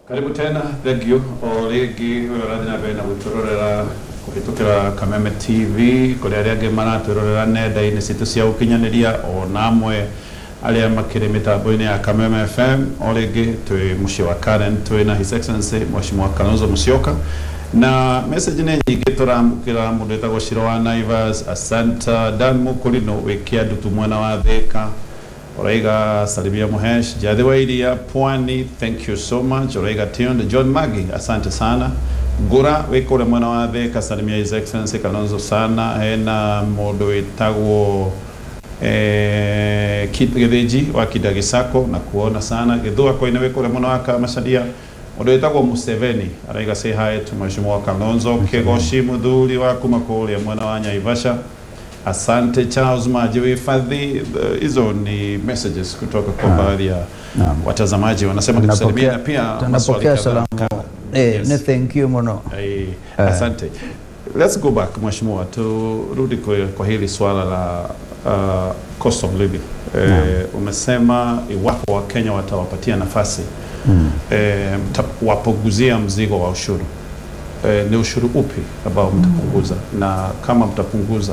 karibu tena thank you o rĩngĩ ũyũ ũrathiĩ na mbere na gwĩtũrorera kũhĩtũkĩra kameme tv kũrĩ arĩa angĩ maratwĩrorera nenda-inĩ citũ cia ũkinyanĩria o na amwe arĩa makĩrĩ mĩtambo-inĩ ya kameme fm o rĩngĩ twĩ mũciĩ wa karen twĩ na his excellency mheshimiwa kalonzo musyoka na message nĩ nyingĩ tũramũkĩra mũndũ wĩtagwo ciro wa naivas asanta dan mũkũrino wĩ kĩandutu mwena wa thĩka Oraiga Salimia Muhesh, Jadhi wa Iria, Pwani, thank you so much. Oraiga Tionde, John Magi, asante sana. Gura, wiko ule mwana wa theka, Salimia His Excellency Kalonzo sana. Hena mũndũ wĩtagwo eh, Kit Githĩnji wa Kidagisako na kuona sana. Githua koine wiko ule mwana wa Kamacharia. Mũndũ wĩtagwo Museveni, araiga say hi to Mheshimiwa Kalonzo. Kegoshi Muthuri wa kuma kũrĩa mwena wa Naivasha. Asante Charles Maji wahifadhi. Hizo ni messages kutoka kwa baadhi ya Naam. watazamaji wanasema tusalimie na pia maswali tunapokea kadhaa. salamu eh, Yes. ni thank you mno Ai, Asante. Let's go back Mheshimiwa, turudi kwa, kwa hili swala la uh, cost of living. Eh, umesema iwapo Wakenya watawapatia nafasi mm. eh, mtawapunguzia mzigo wa ushuru eh, ni ushuru upi ambao mtapunguza na kama mtapunguza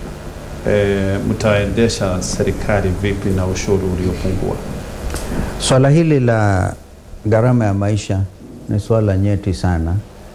eh, mtaendesha serikali vipi na ushuru uliopungua? Swala hili la gharama ya maisha ni swala nyeti sana,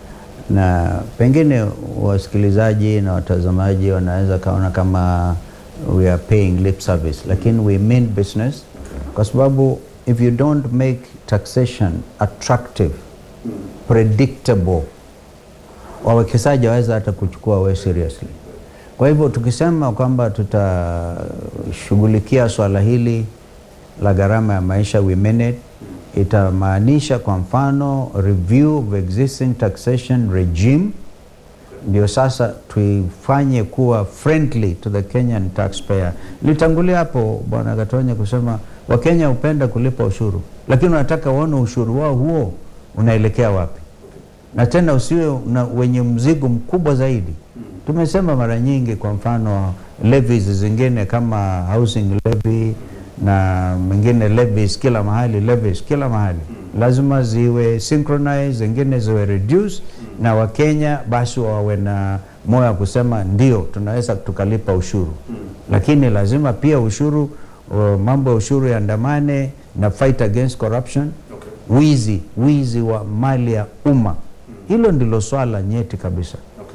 na pengine wasikilizaji na watazamaji wanaweza kaona kama we are paying lip service, lakini we mean business, kwa sababu if you don't make taxation attractive, predictable, wawekezaji waweza hata kuchukua we seriously. Kwa hivyo tukisema kwamba tutashughulikia swala hili la gharama ya maisha we mean it, itamaanisha kwa mfano review of existing taxation regime, ndio sasa tuifanye kuwa friendly to the Kenyan taxpayer. Nilitangulia hapo Bwana Gatonya kusema Wakenya hupenda kulipa ushuru, lakini wanataka waone ushuru wao huo unaelekea wapi na tena usiwe na wenye mzigo mkubwa zaidi. Tumesema mara nyingi, kwa mfano levies zingine kama housing levy na mengine levies kila mahali, levies kila mahali lazima ziwe synchronized, zingine ziwe reduce, na Wakenya basi wawe na moyo wa kusema ndio tunaweza tukalipa ushuru, lakini lazima pia ushuru uh, mambo ya ushuru yaandamane na fight against corruption wizi wizi wa mali ya umma. Hilo ndilo swala nyeti kabisa.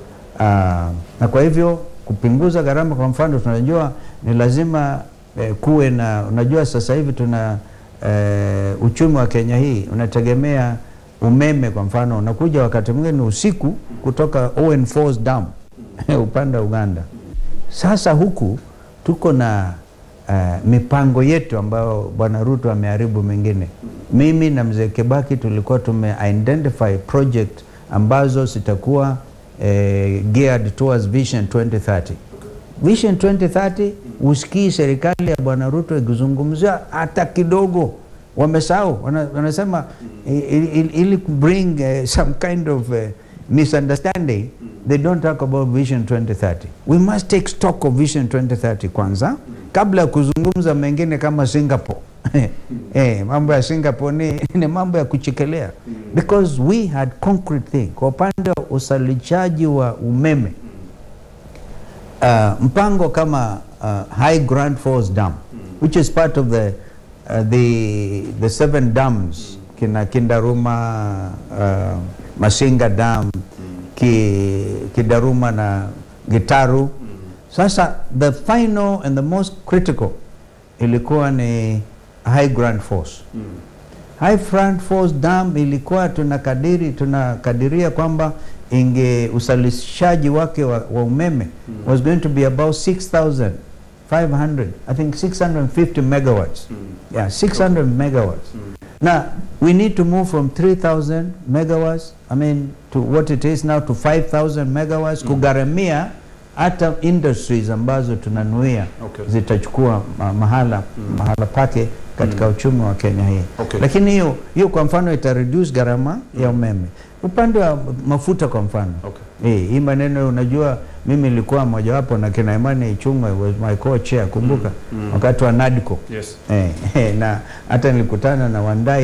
Ah, na kwa hivyo kupunguza gharama, kwa mfano tunajua ni lazima eh, kuwe na, unajua sasa hivi tuna eh, uchumi wa Kenya hii unategemea umeme. Kwa mfano unakuja wakati mwingine usiku kutoka Owen Falls Dam upande wa Uganda. Sasa huku tuko na uh, mipango yetu ambayo Bwana Ruto ameharibu mengine. Mimi na mzee Kibaki tulikuwa tume identify project ambazo zitakuwa eh, geared towards Vision 2030. Vision 2030 usikii serikali ya Bwana Ruto ikizungumzia hata kidogo, wamesahau. Wana, wanasema ili, ili, ili bring uh, some kind of uh, misunderstanding they don't talk about Vision 2030. We must take stock of Vision 2030 kwanza kabla ya kuzungumza mengine kama Singapore. eh, mambo ya Singapore ni, ni mambo ya kuchekelea because we had concrete thing. Kwa upande wa usalishaji wa umeme uh, mpango kama uh, High Grand Falls Dam which is part of the uh, the the seven dams kina Kindaruma uh, Masinga Dam ki, Kidaruma na Gitaru. Sasa the final and the most critical ilikuwa ni High Grand Falls. High Grand Falls Dam ilikuwa tunakadiri tunakadiria kwamba inge usalishaji wake wa, wa umeme was going to be about 6500 I think 650 megawatts. Yeah, 600 megawatts. Now we need to move from 3000 megawatts I mean to what it is now to 5000 megawatts kugharamia hata industries ambazo tunanuia Okay. zitachukua ma mahala, mahala pake katika uchumi wa Kenya hii Okay. lakini hiyo hiyo kwa mfano ita reduce gharama ya umeme. Upande wa mafuta kwa mfano Okay. eh, hii maneno unajua, mimi nilikuwa mojawapo na kina Imani Ichung'wa was my co-chair, kumbuka wakati wa NADCO Yes. eh, eh, na hata nilikutana na Wandai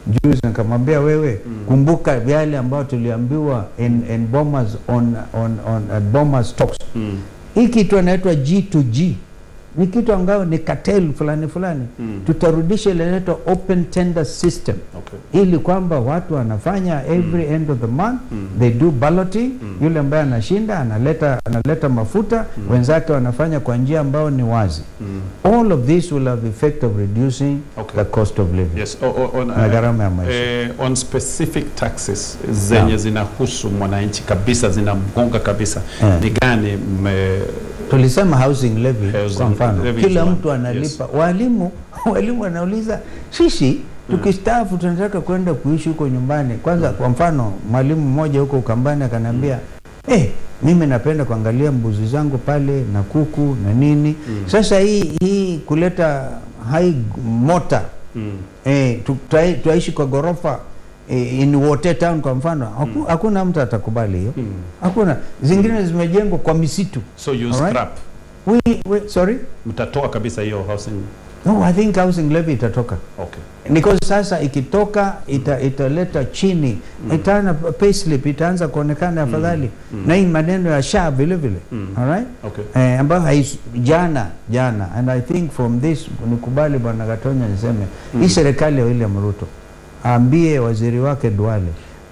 juzi nikamwambia wewe kumbuka yale ambayo tuliambiwa in, in bombers on, on, on uh, bombers talks Mm. hii kitu anaitwa G2G ni kitu ambayo ni cartel fulani fulani Mm. tutarudisha ile inaitwa open tender system Okay. ili kwamba watu wanafanya every end of the month Mm. they do balloting yule ambaye anashinda analeta analeta mafuta wenzake wanafanya kwa njia ambayo ni wazi Mm. all of this will have effect of reducing Okay. the cost of living Yes. O, o, on, na gharama ya maisha eh, on specific taxes zenye Naam. zinahusu mwananchi kabisa zinamgonga kabisa Eh. ni gani mme, tulisema housing levy Housing kwa mfano levy kila is one, mtu analipa walimu walimu wanauliza sisi tukistaafu tunataka kwenda kuishi huko nyumbani kwanza kwa mfano mwalimu mmoja huko ukambani akaniambia eh mimi napenda kuangalia mbuzi zangu pale na kuku na nini sasa hii hii kuleta high mota mm. eh, tu- tuai- tuaishi kwa ghorofa eh, in Wote town kwa mfano haku- hakuna mtu atakubali hiyo Mm. hakuna zingine zimejengwa kwa misitu so you Alright. scrap we, we, sorry mtatoa kabisa hiyo housing no, I think housing levy itatoka okay because sasa ikitoka ita, italeta chini itaana payslip itaanza kuonekana afadhali na hii maneno ya sha vile vile Mm. alright okay eh, ambayo hais, jana jana and I think from this nikubali bwana Gatonya niseme hii serikali ya William Ruto aambie waziri wake Duale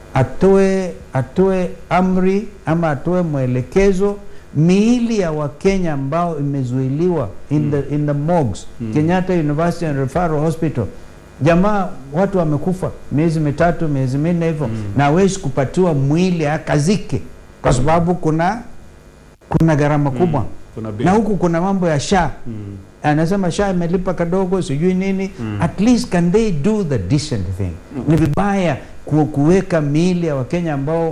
atoe atoe amri ama atoe mwelekezo miili ya Wakenya ambao imezuiliwa in the, in the morgues Kenyatta University and Referral Hospital jamaa watu wamekufa miezi mitatu miezi minne hivyo na hawezi kupatiwa mwili akazike kwa sababu kuna kuna gharama kubwa kuna bill. na huku kuna mambo ya sha mm. anasema sha imelipa kadogo sijui nini at least can they do the decent thing ni vibaya ku, kuweka miili ya wakenya ambao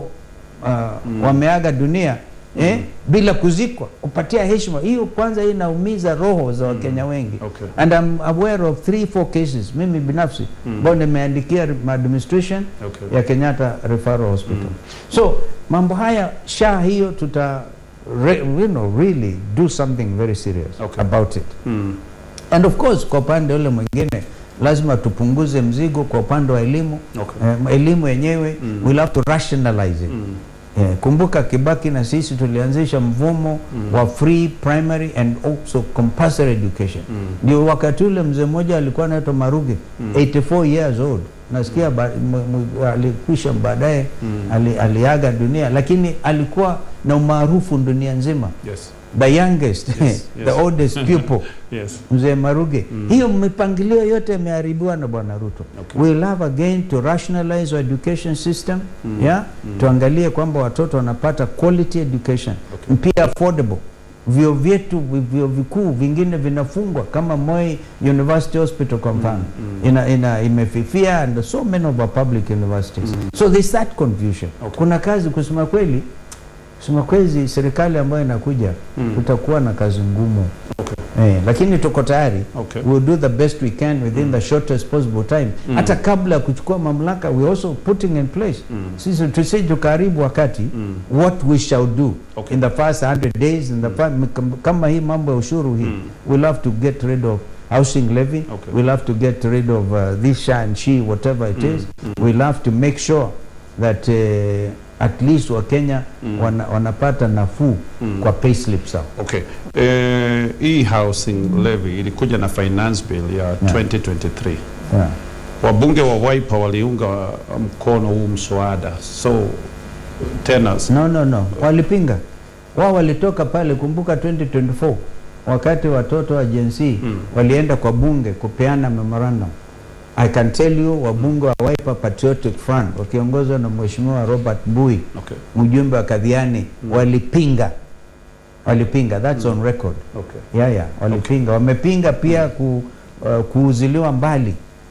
uh, wameaga dunia eh, bila kuzikwa kupatia heshima hiyo kwanza hii inaumiza roho za wakenya wengi Okay. and I'm aware of three four cases mimi binafsi ambao nimeandikia administration Okay. ya Kenyatta Referral Hospital so mambo haya sha hiyo tuta re, you know, really do something very serious Okay. about it Mm. and of course kwa upande ule mwingine lazima tupunguze mzigo kwa upande wa elimu Okay. eh, elimu yenyewe Mm. we'll have to rationalize it Mm. Eh, kumbuka Kibaki na sisi tulianzisha mfumo wa free primary and also compulsory education Mm. ndio wakati ule mzee mmoja alikuwa anaitwa Maruge 84 years old nasikia ba, m, m, alikwisha baadaye ali, aliaga dunia lakini alikuwa na umaarufu dunia nzima yes the youngest Yes, the yes. oldest pupil yes mzee Maruge hiyo mipangilio yote imeharibiwa na bwana Ruto Okay. we'll have again to rationalize our education system yeah tuangalie kwamba watoto wanapata quality education Okay. pia affordable vyo vyetu vyo vikuu vingine vinafungwa kama Moi University Hospital kwa mfano ina, ina imefifia and so many of our public universities so there's that confusion Okay. kuna kazi kusema kweli kusema kweli serikali ambayo inakuja Mm. kutakuwa na kazi ngumu okay Eh, lakini tuko tayari okay we'll do the best we can within the shortest possible time Mm. hata kabla ya kuchukua mamlaka we also putting in place Mm. sisi tusi tukaribu wakati Mm. what we shall do Okay. in the first 100 days in the fir- kama hii mambo ya ushuru hii Mm. we'll have to get rid of housing levy Okay. we'll have to get rid of uh, this sha and she whatever it is we'll have to make sure that uh, at least wakenya Mm. wana, wanapata nafuu Mm. kwa payslip zao Okay. Eh, hii housing levy ilikuja na finance bill ya 2023. yeah. Wabunge wa Wiper waliunga mkono huu mswada. So tena No, no, no, walipinga wao, walitoka pale. Kumbuka 2024 wakati watoto wa Gen Z Mm. walienda kwa bunge kupeana memorandum. I can tell you wabunge wa Wiper Patriotic Front wakiongozwa na Mheshimiwa Robert Mbui, okay. mjumbe wa Kadhiani, walipinga walipinga, that's on record. Okay. Yeah, yeah, walipinga. Wamepinga pia ku, uh, kuuziliwa mbali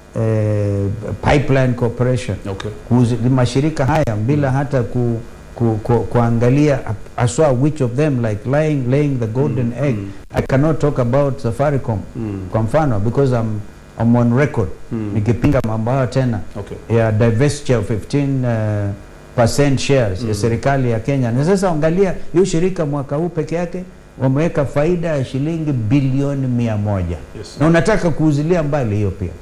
eh, Pipeline Corporation Okay. kuzi, mashirika haya bila hata ku, ku, ku, kuangalia aswa which of them like lying, laying the golden egg mm. I cannot talk about Safaricom Mm. kwa mfano because I'm, I'm on record Mm. nikipinga mambo hayo tena Okay. ya divestiture of 15 uh, percent shares ya serikali ya Kenya na sasa angalia hiyo shirika mwaka huu peke yake wameweka faida ya shilingi bilioni mia moja Yes. na unataka kuuzilia mbali hiyo pia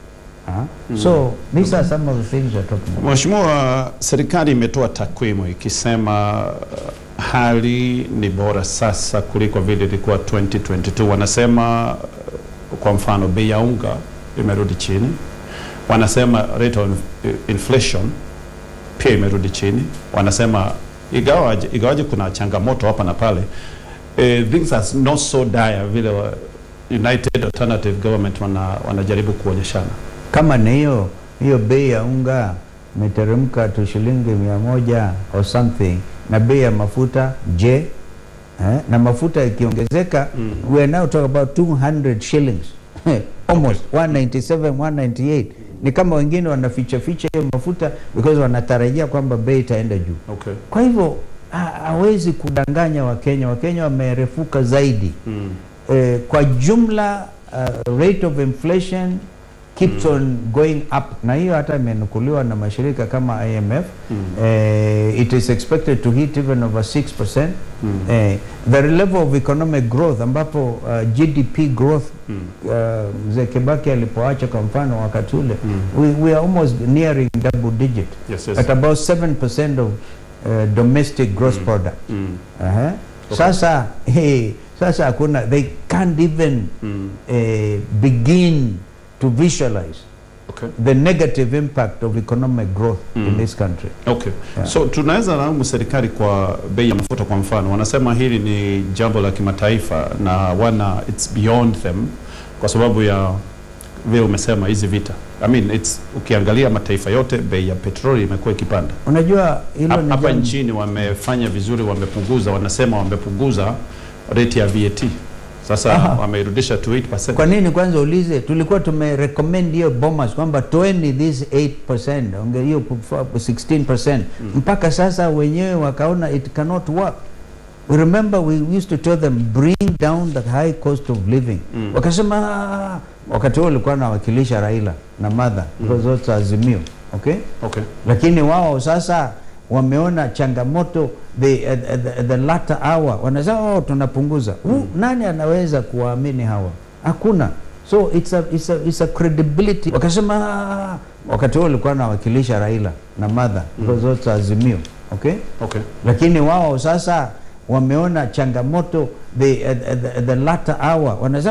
Uh, so these are some of the things we're talking about. Mheshimiwa, serikali imetoa takwimu ikisema uh, hali ni bora sasa kuliko vile ilikuwa 2022. Wanasema uh, kwa mfano bei ya unga imerudi chini, wanasema rate of inflation pia imerudi chini, wanasema igawaje, igawaje kuna changamoto hapa na pale eh, things are not so dire vile wa- United Alternative Government wana, wanajaribu kuonyeshana. kama ni hiyo hiyo bei ya unga imeteremka tu shilingi mia moja or something na bei ya mafuta je eh? na mafuta ikiongezeka Mm. we are now talking about 200 shillings almost 197 198 ni kama wengine wanaficha ficha hiyo mafuta because wanatarajia kwamba bei itaenda juu Okay. kwa hivyo ha- hawezi kudanganya wakenya wakenya wamerefuka zaidi Mm. eh, kwa jumla uh, rate of inflation keeps on going up na hiyo hata imenukuliwa na mashirika kama IMF Mm. eh, it is expected to hit even over 6% Mm. eh, the level of economic growth ambapo uh, GDP growth Mm. uh, mzee Kibaki alipoacha kwa mfano wakati ule Mm. we, we are almost nearing double digit Yes, yes. at about 7% of uh, domestic gross Mm. product Mm. Aha. Okay. Sasa hey, sasa hakuna they can't even Mm. eh, begin to visualize Okay. the negative impact of economic growth in Mm. this country. Okay. Yeah. So tunaweza laumu serikali kwa bei ya mafuta kwa mfano. Wanasema hili ni jambo la kimataifa na wana it's beyond them kwa sababu ya vile umesema hizi vita. I mean it's ukiangalia mataifa yote bei ya petroli imekuwa ikipanda. Unajua hilo Hap- ni Hapa jambo- nchini wamefanya vizuri, wamepunguza, wanasema wamepunguza rate ya VAT. Sasa Aha. wameirudisha to 8%. Kwa nini kwanza ulize, tulikuwa tumerecommend hiyo Bomas kwamba toeni this 8% onge hiyo kufa- 16% mpaka sasa wenyewe wakaona it cannot work. Remember we used to tell them bring down the high cost of living. Mm. Wakasema "Ah." wakati huo ulikuwa nawakilisha Raila na Madha because those are Azimio, okay? Okay. lakini wao sasa wameona changamoto the, at, at, the- at the latter hour wanasema oh, tunapunguza mm. nani anaweza kuwaamini hawa hakuna so it's a, it's a, it's a credibility wakasema "Ah." wakati huo ulikuwa nawakilisha Raila na Madha because those are Azimio okay Okay. lakini wao sasa wameona changamoto the, at, at, the- at the latter hour wanasema